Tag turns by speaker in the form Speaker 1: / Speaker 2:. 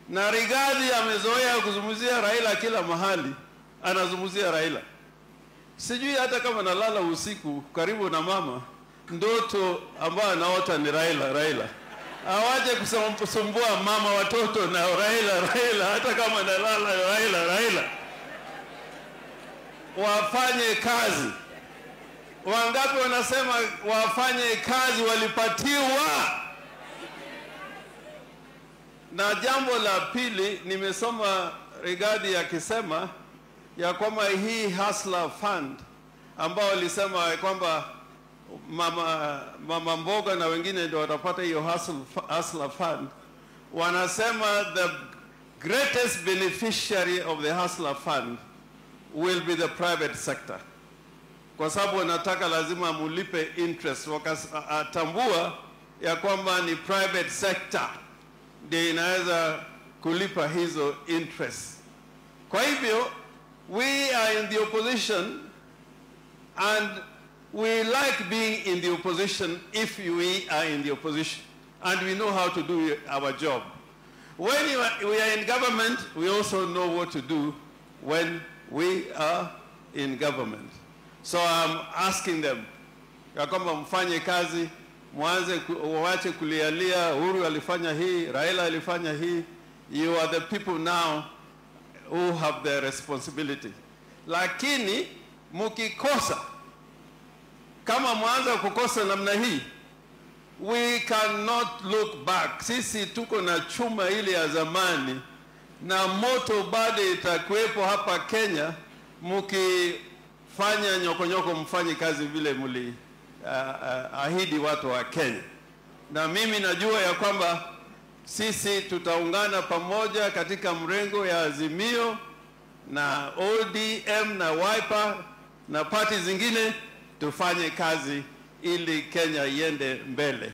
Speaker 1: na Rigathi amezoea kuzungumzia Raila kila mahali, anazungumzia Raila. Sijui hata kama nalala usiku karibu na mama, ndoto ambayo anaota ni Raila, Raila. Awaje kusumbua mama watoto na Raila, Raila, hata kama nalala Raila, Raila. Wafanye kazi. Wangapi wanasema wafanye kazi walipatiwa? Na jambo la pili, nimesoma Rigathi akisema ya kwamba hii Hustler Fund ambao walisema kwamba mama, mama mboga na wengine ndio watapata hiyo hustle- Hustler Fund, wanasema the greatest beneficiary of the Hustler Fund will be the private sector, kwa sababu wanataka lazima mulipe interest, wakatambua ya kwamba ni private sector ndio inaweza kulipa hizo interest. Kwa hivyo we are in the opposition and we like being in the opposition if we are in the opposition and we know how to do our job. When you are, we are in government, we also know what to do when we are in government. So I'm asking them ya kwamba mfanye kazi, mwanze ku- waache kulialia Uhuru alifanya hii, Raila alifanya hii. You are the people now who have the responsibility. Lakini mkikosa, kama mwanza kukosa namna hii, we cannot look back. Sisi tuko na chuma ile ya zamani na moto bado itakuwepo hapa Kenya, mkifanya nyokonyoko, mfanye kazi vile mli uh, uh, ahidi watu wa Kenya. Na mimi najua ya kwamba sisi tutaungana pamoja katika mrengo ya Azimio na ODM na Wiper na pati zingine, tufanye kazi ili Kenya iende mbele.